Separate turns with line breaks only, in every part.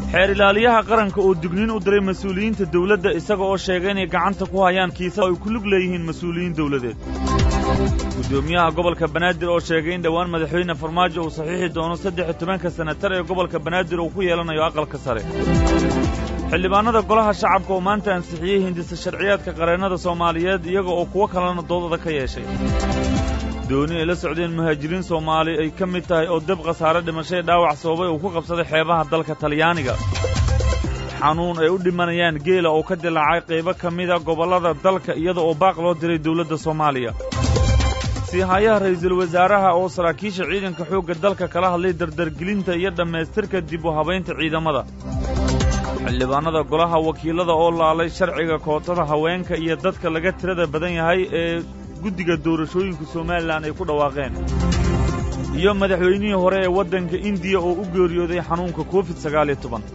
xeer ilaaliyaha qaranka oo digniin u diray mas-uuliyiinta dawladda isaga oo sheegay inay gacanta ku hayaan kiisa ay ku lug leeyihiin mas-uuliyiin dawladeed guddoomiyaha gobolka banaadir oo sheegay in dhowaan madaxweyne farmaajo uu saxiixi doono saddex iyo tobanka senatar ee gobolka banaadir uu ku yeelanayo aqalka sare xildhibaannada golaha shacabka oo maanta ansixiyey hindisa sharciyaadka qareennada soomaaliyeed iyaga oo kuwo kalena doodada ka yeeshay dooni ay la socdeen muhaajiriin soomaali ay ka mid tahay oo deb khasaare dhimashay dhaawac sababay uu ku qabsaday xeebaha dalka talyaaniga xanuun ay u dhimanayaan geela oo ka dilaacay qaybo ka mida gobollada dalka iyada oo baaq loo diray dawladda soomaaliya siihayaha ra'iisul wasaaraha oo saraakiisha ciidanka xoogga dalka kala hadlay dardargelinta iyo dhammaystirka dib u habaynta ciidamada xildhibaannada golaha wakiillada oo laalay sharciga kootada haweenka iyo dadka laga tirada badan yahay ee guddiga doorashooyinka somalilan ay ku dhawaaqeen iyo madaxweynihii hore ee waddanka indiya oo u geeriyooday xanuunka covid sagaal iyo toban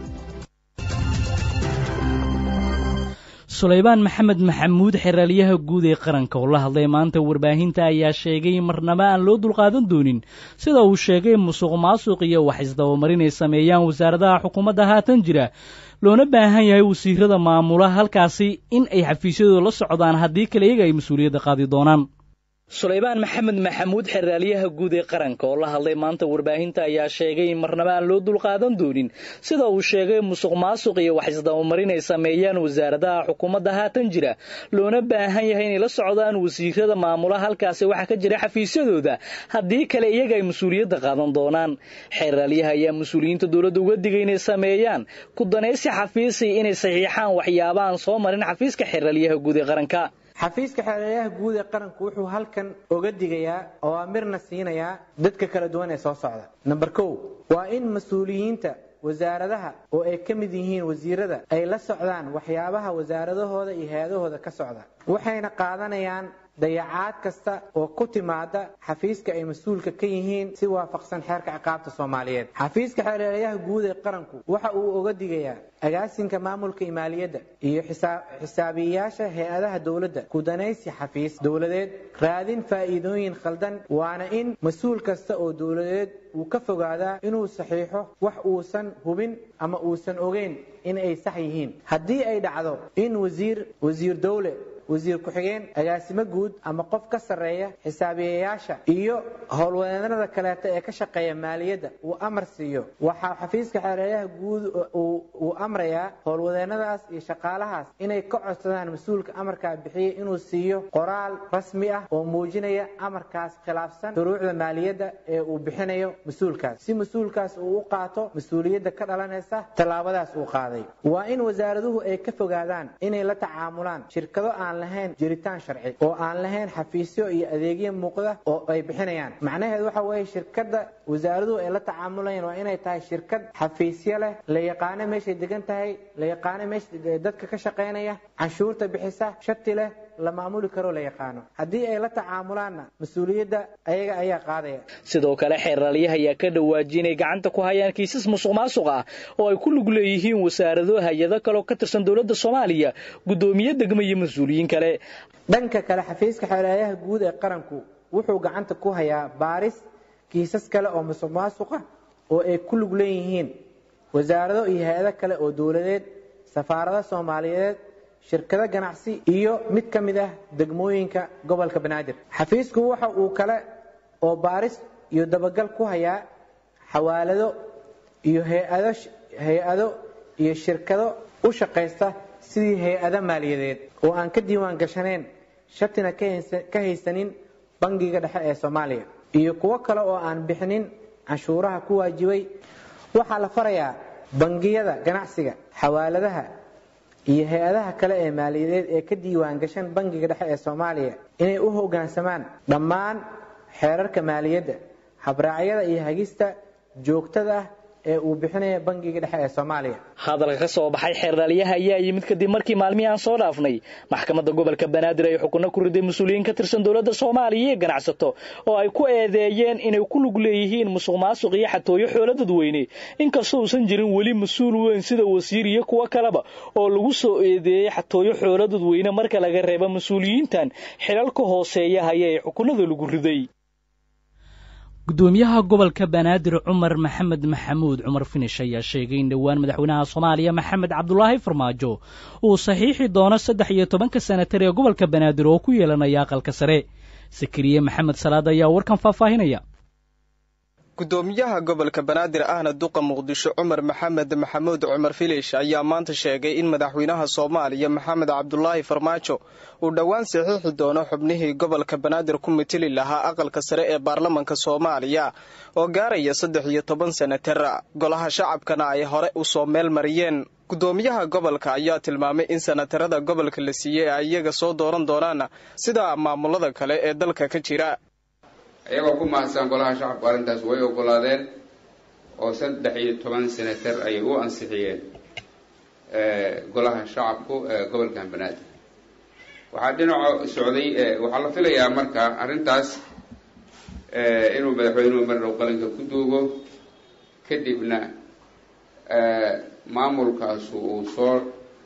sulaymaan maxamed maxamuud xeraalyaha guud ee qaranka oo la hadlay maanta warbaahinta ayaa sheegay marnaba aan loo dulqaadan doonin sida uu sheegay musuq maasuq iyo wax isdabamarin ay sameeyaan wasaaradaha xukuumadda haatan jira loona baahan yahay wasiirada maamula halkaasi in ay xafiisyadooda la socdaan haddii kale iyaga ay mas-uuliyadda qaadi doonaan sulaymaan maxamed maxamuud xeraalyaha guud ee qaranka oo la hadlay maanta warbaahinta ayaa sheegay in marnaba aan loo dulqaadan doonin sida uu sheegay musuq maasuq iyo wax isdabamarin ay sameeyaan wasaaradaha xukuumadda haatan jira loona baahan yahay inay la socdaan wasiirada maamula halkaasi waxa ka jira xafiisyadooda haddii kale iyaga ay mas-uuliyadda qaadan doonaan xeraalyaha ayaa mas-uuliyiinta dowladda uga digay inay sameeyaan ku danaysi xafiisi inay saxiixaan waxyaabaaan soo marin xafiiska xeraalyaha guud ee qaranka
xafiiska xeelelayaha guud ee qaranku wuxuu halkan oga digayaa oo amirna siinayaa dadka kala duwan ee soo socda namber kow waa in mas-uuliyiinta wasaaradaha oo ay ka mid yihiin wasiirada ay la socdaan waxyaabaha wasaaradahooda iyo hay-adahooda ka socda waxayna qaadanayaan dayacaad kasta oo ku timaada xafiiska ay mas-uulka ka yihiin si waafaqsan xeerka ciqaabta soomaaliyeed xafiiska xeelelayaha guud ee qaranku waxa uu oga digayaa agaasinka maamulka imaaliyadda iyo xisaabiyeyaasha hay-adaha dowladda kudanaysi xafiis dowladeed raadin faa'iidooyin khaldan waana in mas-uul kasta oo dowladeed uu ka fogaadaa inuu saxiixo wax uusan hubin ama uusan ogeyn in ay sax yihiin haddii ay dhacdo in wasiir wasiir dowle wasiir ku-xigeen agaasimo guud ama qof ka sarreeya xisaabiyeyaasha iyo howlwadeennada kaleeta ee ka shaqeeya maaliyadda uu amar siiyo waxaa xafiiska xeelelayaha guud uu amrayaa howlwadeennadaas iyo shaqaalahaas inay ka codsadaan mas-uulka amarkaa bixiyay inuu siiyo qoraal rasmi ah oo muujinaya amarkaas khilaafsan shuruucda maaliyadda ee uu bixinayo mas-uulkaas si mas-uulkaas uu u qaato mas-uuliyadda ka dhalanaysa tallaabadaas uu qaaday waa in wasaaraduhu ay ka fogaadaan inay la tacaamulaan shirkado aan lahayn jiritaan sharci oo aan lahayn xafiisyo iyo adeegyo muuqda oo ay bixinayaan macnaheedu waxa weeye shirkadda wasaaraduhu ay la tacaamulayaan waa inay tahay shirkad xafiisyo leh la yaqaano meeshay degan tahay la yaqaano meesha dadka ka shaqaynaya canshuurta bixisa shati leh la maamuli karo la yaqaano haddii ay la tacaamulaanna mas-uuliyadda ayaga ayaa qaadaya
sidoo kale xeeraalyaha ayaa ka dhawaajiyay inay gacanta ku hayaan kiisas musuq maasuq ah oo ay ku lug leeyihiin wasaarado hay-ado kale oo ka tirsan dowladda soomaaliya guddoomiye degmo iyo mas-uuliyiin kale
dhanka kale xafiiska xeelelayaha guud ee qaranku wuxuu gacanta ku hayaa baaris kiisas kale oo musuq maasuqa oo ay ku lug leeyihiin wasaarado iyo hay-ado kale oo dowladeed safaarado soomaaliyeed shirkado ganacsi iyo mid ka mid ah degmooyinka gobolka banaadir xafiisku waxa uu kale oo baaris iyo dabagal ku hayaa xawaalado iyo hay-ado hay-ado iyo shirkado u shaqaysta sidii hay-ado maaliyadeed oo aan ka diiwaan gashanayn shatina ka haysanin bangiga dhexe ee soomaaliya iyo kuwo kale oo aan bixinin canshuuraha ku waajibay waxaa la farayaa bangiyada ganacsiga xawaaladaha iyo hay-adaha kale ee maaliyadeed ee ka diiwaan gashan bangiga dhexe ee soomaaliya inay u hoggaansamaan dhammaan xeerarka maaliyadda habraacyada iyo hagista joogtada ah ee uu bixinaya bangiga dhexe ee soomaaliya
hadalka ka soo baxay xeerdhaliyaha ayaa yimid kadib markii maalmihii aan soo dhaafnay maxkamadda gobolka banaadir ay xukunno ku riday mas-uuliyiin ka tirsan dowladda soomaaliya iyo ganacsato oo ay ku eedeeyeen inay ku lug leeyihiin musuq maasuq iyo xatooyo xoolo dadweyne inkastoo uusan jirin weli mas-uul weyn sida wasiir iyo kuwo kaleba oo lagu soo eedeeyey xatooyo xoolo dadweyne marka laga reebo mas-uuliyiintan xilalka hooseeya haya ee xukunada lagu riday gudoomiyaha gobolka banaadir cumar maxamed maxamuud cumar finish ayaa sheegay in dhowaan madaxweynaha soomaaliya maxamed cabdulaahi farmaajo uu saxiixi doono saddex iyo tobanka senatar ee gobolka banaadir oo ku yeelanaya aqalka sare sakariye maxamed salaad ayaa warkan faahfaahinaya
gudoomiyaha gobolka banaadir ahna duqa muqdisho cumar maxamed maxamuud cumar filish ayaa maanta sheegay in madaxweynaha soomaaliya maxamed cabdulaahi farmaajo uu dhowaan saxiixi doono xubnihii gobolka banaadir ku mateli lahaa aqalka sare ee baarlamanka soomaaliya oo gaaraya saddex iyo toban senatar golaha shacabkana ay hore u soo meel mariyeen gudoomiyaha gobolka ayaa tilmaamay in senatarada gobolka la siiyey ay iyaga soo dooran doonaan sida maamulada kale ee dalka ka jira
iyagoo ku mahadsan golaha shacabku arrintaas way ogolaadeen oo saddex iyo toban senatar ayay u ansixiyeen golaha shacabku ee gobolkan banaadir waxaa dhinaco socday waxaa la filayaa marka arrintaas inuu madaxweynuhu mar dhow qalinka ku duugo kadibna maamulkaasu uu soo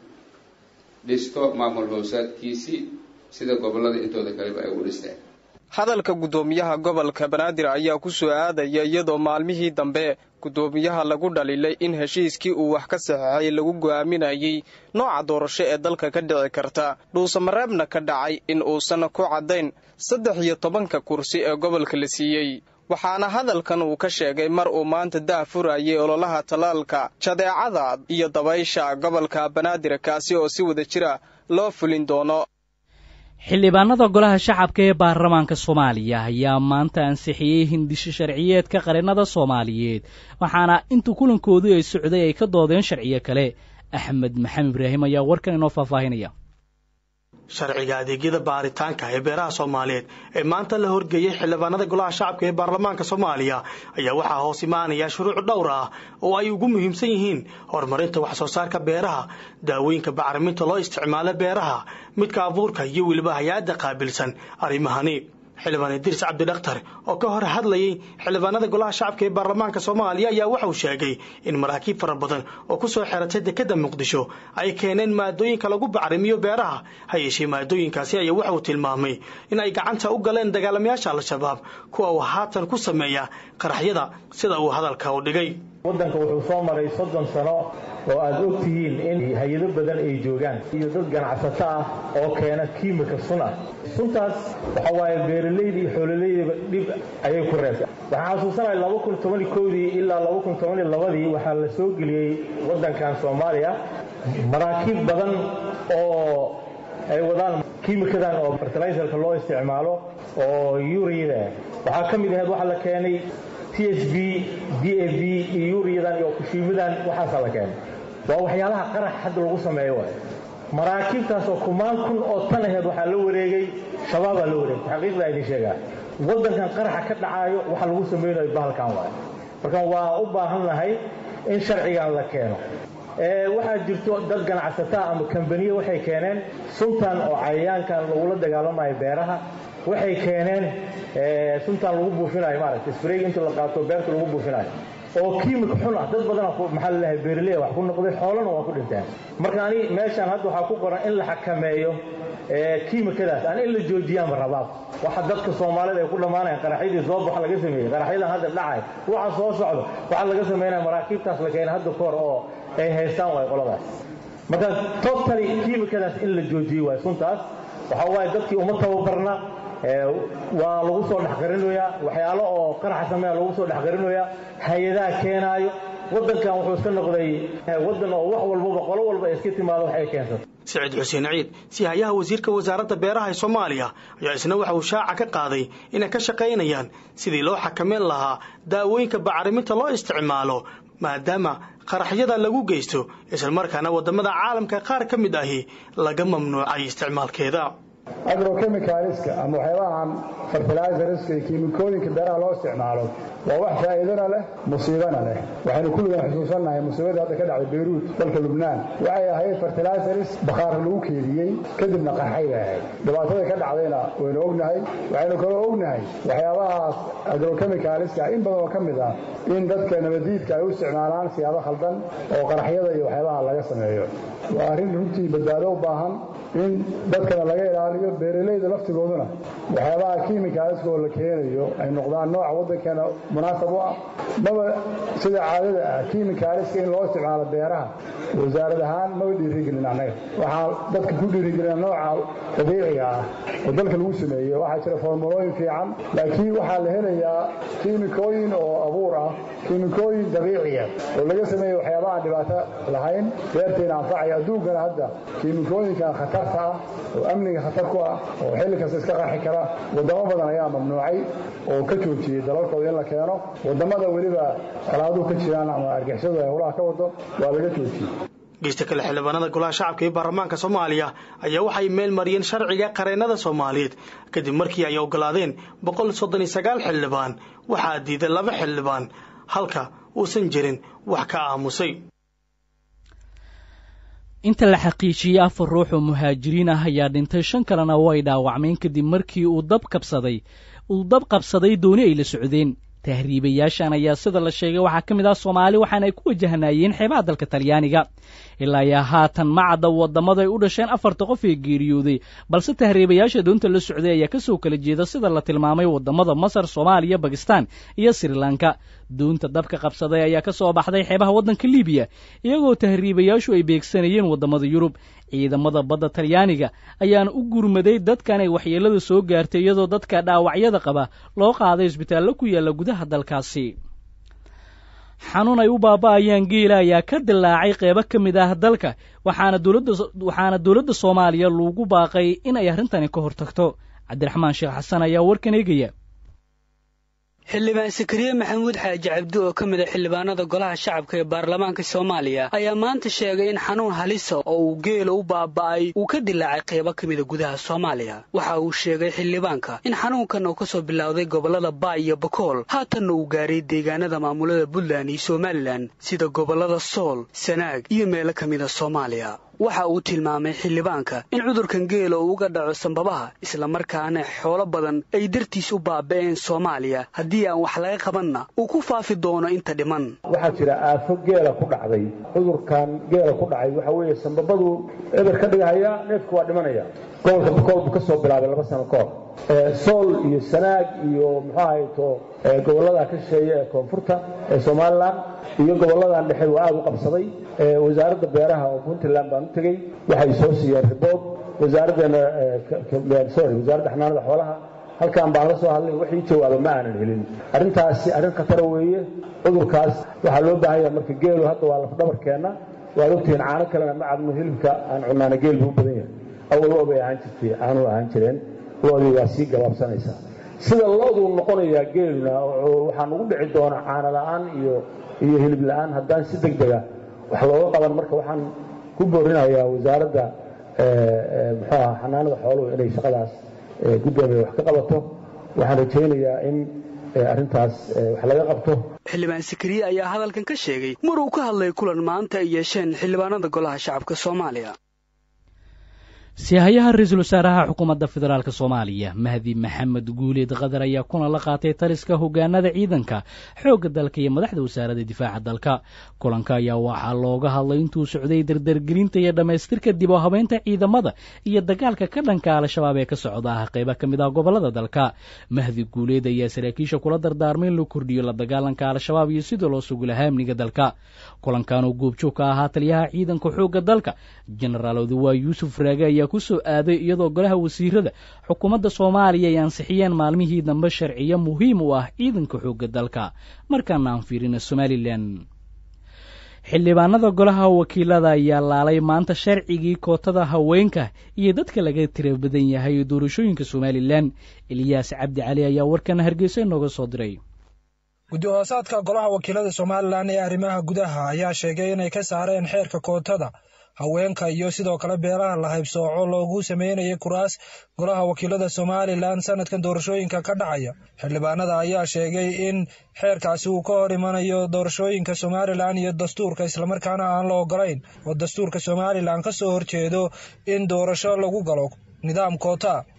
dhisto maamul hoosaadkiisii sida gobollada intooda kaleba ay u dhisteen
hadalka guddoomiyaha gobolka banaadir ayaa ku soo aadaya iyadoo maalmihii dambe guddoomiyaha lagu dhaliilay in heshiiskii uu wax ka saxeexay lagu go'aaminayay nooca doorasho ee dalka ka dhici karta dhuusamareebna ka dhacay in uusan ku caddayn saddex iyo tobanka kursi ee gobolka la siiyey waxaana hadalkan uu ka sheegay mar uu maanta dah furayay ololaha tallaalka jadeecada iyo dabaysha gobolka banaadir kaasi oo si wada jira loo fulin doono
xildhibaanada golaha shacabka ee baarlamaanka soomaaliya ayaa maanta ansixiyey hindisho sharciyeedka qarinada soomaaliyeed waxaana inta kulankoodu ay socday ay ka doodeen sharciyo kale axmed maxamed ibraahim ayaa warkan inoo faahfaahinaya
sharciga adeegyada baaritaanka ee beeraha soomaaliyeed ee maanta la horgeeyey xildhibaanada golaha shacabka ee baarlamaanka soomaaliya ayaa waxaa hoos imaanaya shuruuc dhowr ah oo ay ugu muhiimsan yihiin horumarinta wax soo saarka beeraha daawooyinka bacriminta loo isticmaalo beeraha midka abuurka iyo weliba hay-adda qaabilsan arrimahani xildhibaan idriis cabdidakhtar oo ka hor hadlayay xildhibaanada golaha shacabka ee baarlamaanka soomaaliya ayaa waxauu sheegay in maraakiib fara badan oo ku soo xeratay dekadda muqdisho ay keeneen maadooyinka lagu bacrimiyo beeraha ha yeeshee maadooyinkaasi ayaa waxauu tilmaamay in ay gacanta u galeen dagaalamayaasha al-shabaab kuwa uu haatan ku sameeya qaraxyada sida uu hadalka u dhigay
waddanka wuxuu soo maray soddon sano oo aad og tihiin in hay-ado badan ay joogaan iyo dad ganacsato ah oo keena kiimika sun ah suntaas waxa waaye beeralayda iyo xoololeydaba dhib ayay ku reebtay waxaan xasuusanahay laba kun tobani kowdii ilaa laba kun tobani labadii waxaa la soo geliyey waddankan soomaaliya maraakiib badan oo ay wadaan kiimikadan oo fertilizerka loo isticmaalo oo yuriyada waxaa ka mid ahayd waxaa la keenay t h b d a b iyo yuriyadan iyo kushiimadan waxaasaa la keenay waa waxyaalaha qarax hadda lagu sameeyo waay maraakiibtaas oo kumaan kun oo tan aheed waxaa la wareegay shabaabaa la wareegay xaqiiqdaa idin sheegaa waddankan qaraxa ka dhacaayo waxa lagu samaynayo bahalkan waay marka waa u baahan nahay in sharcigan la keeno waxaa jirto dad ganacsataa ama kambaniye waxay keeneen suntan oo cayayaankan lagula dagaalamayo beeraha waxay keeneen suntan lagu buufinayo maaragta sprayg inta la qaato beerta lagu buufinayo oo kiimik xun ah dad badana maxaa laleeyahay beeraley wax ku noqday xoolana waa ku dhinteen marka ani meeshaan hadda waxaa ku qoran in la xakameeyo kiimikadaas aan in la joojiyaanba rabaab waxa dadka soomaalida ay ku dhammaanayan qaraxyadii soob waxa laga sameeyey qaraxyadan hadda dhacay waxa soo socdo waxaa laga sameynaya maraakiibtaas la keena hadda kahor oo ay haystaan waay qoladaas marka totally kiimikadaas in la joojiyo waay suntaas waxa waaye dadkii uma tababarna waa lagu soo dhexqarinoyaa waxyaalo oo qaraxa sameeya lagu soo dhexqarinoyaa hay-adaha keenaayo waddankan wuxuu iska noqday waddan oo wax walbaba qolo walba ay iska timaado wax ay keensato
saciid xuseen ciid sihayaha wasiirka wasaaradda beeraha ee soomaaliya ayaa isna waxa uu shaaca ka qaaday inay ka shaqaynayaan sidii loo xakameyn lahaa daawooyinka bacriminta loo isticmaalo maadaama qaraxyada lagu geysto islamarkaana waddamada caalamka qaar ka mid ahi laga mamnuucay isticmaalkeeda
agrochemicalska ama waxyaabahan fertilizerska iyo kiimikooyinka beeraha loo isticmaalo waa wax faa'iidana leh musiibana leh waxaynu kulligan xusuusannahay musiibadii hadda ka dhacday beyruut dalka lubnaan waxay ahayd fertilizers bakhaar lagu keediyey kadibna qarxay bay ahayd dhibaatada ka dhacdayna waynu ognahay waxaynu kaloo ognahay waxyaabahaas agrochemicalska in badan oo ka mid ah in dadka nabadiidka ay u isticmaalaan siyaabo khaldan oo qaraxyada iyo waxyaabaha laga sameeyo waa arrin runtii badbaado u baahan in dadkana laga ilaaliyo ilaaliyo beeralayda laftigooduna waxyaabaha kiimikaaliska oo la keenayo ay noqdaan nooca waddankeena munaasab u ah maba sida caadada ah kiimikaaliska in loo isticmaalo beeraha wasaarad ahaan maba dhiirigelin annaga waxaa dadka ku dhiirigelina nooca dabiiciga ah oo dalka lagu sameeyo waxaa jira formulooyin fiican laakiin waxaa la helayaa kiimikooyin oo abuur ah kiimikooyin dabiiciya oo laga sameeya waxyaaba aan dhibaato lahayn beertayna anfacaya adduunkana hadda kiimikooyinkan khatarta ah oo amniga khatar ku ah oo xilli kasta iska qarxi kara waddamo badan ayaa mamnuucay oo ka joojiyey dalalkooda in la keeno waddamada weliba colaaduhu ka jiraan ama argixisadu ay howlaha ka wado waa laga joojiyey
geysta kale xildhibaanada golaha shacabka ee baarlamaanka soomaaliya ayaa waxay meel mariyeen sharciga qareennada soomaaliyeed kadib markii ay ogolaadeen boqol soddon iyo sagaal xildhibaan waxaa diiday laba xildhibaan halka uusan jirin wax ka aamusay
inta la xaqiijiyey afar ruux oo muhaajiriin ah ayaa dhintay shan kalena way dhaawacmeen kadib markii uu dab kabsaday uu dab qabsaday dooni ay la socdeen tahriibayaashan ayaa sida la sheegay waxaa ka mid ah soomaali waxaana ay ku wajahnaayeen xeebaha dalka talyaaniga ilaa ayaa haatan macadda waddamada ay u dhasheen afarta qof ee geeriyooday balse tahriibayaasha doonta la socday ayaa kasoo kala jeeda sida la tilmaamay waddamada masar soomaaliya bakistan iyo sri lanka doonta dabka qabsaday ayaa ka soo baxday xeebaha waddanka libiya iyagoo tahriibayaashu ay beegsanayeen waddamada yurub ciidamada badda talyaaniga ayaana u gurmaday dadkan ay waxyeellada soo gaartay iyadoo dadka dhaawacyada qaba loo qaaday isbitaallo ku yaalla gudaha dalkaasi xanuun ay u baaba'ayaan geela ayaa ka dilaacay qeybo ka mid ah dalka waxaana dowladda waxaana dowladda soomaaliya lagu baaqay in ay arrintani ka hortagto cabdiraxmaan sheekh xasan ayaa warkan eegaya
xildhibaan sakariye maxamuud xaaji cabdi oo ka mid a xildhibaanada golaha shacabka ee baarlamaanka soomaaliya ayaa maanta sheegay in xanuun halisa oo uu geela u baaba'ay uu ka dilaacay qaybo ka mida gudaha soomaaliya waxa uu sheegay xildhibaanka in xanuunkan uu ka soo bilowday gobollada baay iyo bakool haatanna uu gaaray deegaanada maamulada puntland iyo somalilan sida gobollada sool sanaag iyo meelo ka mida soomaaliya waxa uu tilmaamay xildhibaanka in cudurkan geela uu uga dhaco sambabaha islamarkaana xoolo badan ay dartiis u baaba'een soomaaliya haddii aan wax laga qabanna uu ku faafi doono inta dhiman
waxaa jira aafo geela ku dhacday cudurkan geela ku dhacay waxa weeye sambabadu eber ka dhigahaya neefku waa dhimanaya gobolka bakool buu ka soo bilaabay laba sano ka hor sool iyo sanaag iyo muxuu ahayto gobollada ka shisheeye ee koonfurta ee somalilan iyo gobolladan dhexe waa aada u qabsaday wasaaradda beeraha oo puntland baan u tegey waxay soo siiyeen ribood wasaaraddeena sorry wasaaradda xanaanada xoolaha halkan baan la soo hadlay wixii jawaaba ma aanan helin arrintaasi arrin khatara weeye cudurkaas waxaa loo baahan yahay marka geelu hadda waa lafdhabarkeenna waad ogtihiin caano kalena ma cabno hilibka aan cunaana geel buu u badan yahay awal lo bay ahaan jirtay caanuhu ahaan jireen loodii waa sii gabaabsanaysaa sida looduu noqonayaa geeluna waxaan ugu dhici doonaa caano la'aan iyo iyo hilib la'aan haddaan si deg dega wax looga qaban marka waxaan ku boorinayaa wasaaradda muxuu aha xanaanada xooluhu inay shaqadaas guddoomiya wax ka qabato waxaan rajaynayaa in arrintaas wax laga qabto
xildhibaan sakariye ayaa hadalkan ka sheegay mar uu ka hadlay kulan maanta ay yeesheen xildhibaanada golaha shacabka soomaaliya
sihayaha ra-iisul wasaaraha xukuumadda federaalk soomaaliya mahdi maxamed guuleed qadar ayaa kulan la qaatay taliska hogaanada ciidanka xoogga dalka iyo madaxda wasaaradda difaaca dalka kulanka ayaa waxaa looga hadlay intuu socday dardargelinta iyo dhammaystirka dib oo habeynta ciidamada iyo dagaalka ka dhanka al-shabaab ee ka socda ah qayba ka mid ah gobollada dalka mahdi guuleed ayaa saraakiisha kula dardaarmay in la kordhiyo la dagaalanka al-shabaab iyo sidoo loo sugi lahaa amniga dalka kulankan oo goobjoog ka ahaa taliyaha ciidanka xoogga dalka jenaraal odawaay yuusuf raage ayaa ku soo aaday iyadoo golaha wasiirada xukuumadda soomaaliya ay ansixiyeen maalmihii dambe sharciyo muhiim u ah ciidanka xoogga dalka markaana aan fiirina somalilan xildhibaanada golaha wakiilada ayaa laalay maanta sharcigii kootada haweenka iyo dadka laga tira badan yahay doorashooyinka somalilan eliyaas cabdi cali ayaa warkan hargeysa inooga soo diray
guddi-hoosaadka golaha wakiilada somalilan ee arrimaha gudaha ayaa sheegay inay ka saareen xeerka kootada haweenka iyo sidoo kale beelaha la haybsooco loogu sameynayay kuraas golaha wakiilada somalilan sanadkan doorashooyinka ka dhacaya xildhibaanada ayaa sheegay in xeerkaasi uu ka hor imanayo doorashooyinka somalilan iyo dastuurka islamarkaana aan la ogolayn oo dastuurka somalilan ka soo horjeedo in doorasho lagu galo nidaam koota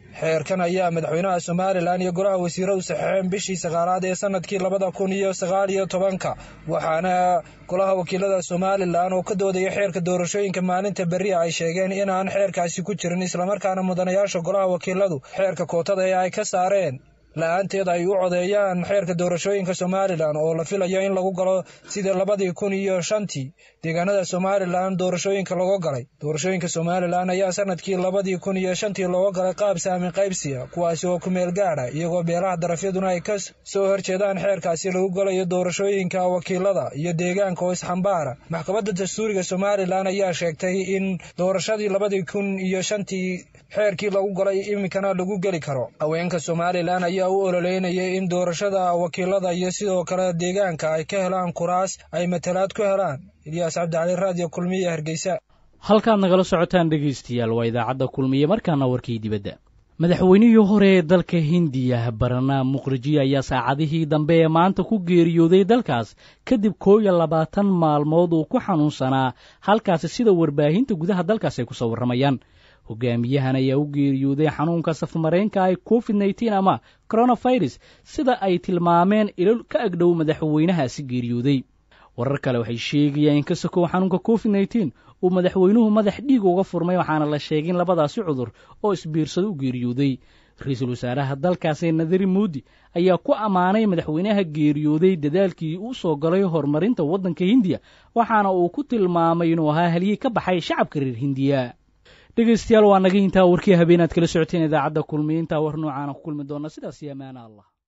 xeerkan ayaa madaxweynaha somalilan iyo golaha wasiiradu saxeexeen bishii sagaalaad ee sanadkii labada kun iyo sagaal iyo tobanka waxaana golaha wakiilada somalilan oo ka doodaya xeerka doorashooyinka maalinta berri ay sheegeen inaan xeerkaasi ku jirin islamarkaana mudanayaasha golaha wakiiladu xeerka kootada ee ay ka saareen la-aanteed ay u codeeyaan xeerka doorashooyinka somalilan oo la filayo in lagu galo sidii labadii kun iyo shantii deegaanada somalilan doorashooyinka looga galay doorashooyinka somalilan ayaa sanadkii labadii kun iyo shantii looga galay qaab saamin qaybsiya kuwaasi oo ku meel gaadha iyagoo beelaha darafyaduna ay ka soo horjeedaan xeerkaasi lagu galayo doorashooyinka wakiilada iyo deegaanka oo isxambaara maxkamadda dastuuriga somalilan ayaa sheegtay in doorashadii labadii kun iyo shantii xeerkii lagu galay iminkana lagu geli karo haweenka somalilan ayaa u ololeynayay in doorashada wakiilada iyo sidoo kale deegaanka ay ka helaan kuraas ay matalaad ku helaan ilyaas cabdicali raadiyo kulmiye hargeysa
halkaad nagala socotaan dhegaystayaal waa idaacadda kulmiye markaana warkii dibadda madaxweynihii hore ee dalka hindiya barnaam muqriji ayaa saacadihii dambe ee maanta ku geeriyooday dalkaas kadib koo iyo labaatan maalmood uu ku xanuunsanaa halkaasi sida warbaahinta gudaha dalkaas ay ku soo warramayaan hogaamiyahan ayaa u geeriyooday xanuunka safmaraynka ay covid nneteen ama coronavirus sida ay tilmaameen ilo ka agdhow madaxweynahaasi geeriyooday warar kale waxay sheegayaan in ka sokow xanuunka covid nneteen uu madaxweynuhu madax dhiig uga furmay waxaana la sheegay in labadaasi cudur oo isbiirsado u geeriyooday ra-iisul wasaaraha dalkaasi nadari muudi ayaa ku ammaanay madaxweynaha geeriyooday dadaalkii u soo galay horumarinta waddanka hindiya waxaana uu ku tilmaamay inuu ahaa halyey ka baxay shacabka reer hindiya dhegaystayaal waa naga intaa warkii habeenaad kala socoteen idaacadda kulmiye intaa war noocaana ku kulmi doona sidaas iyo amaana allah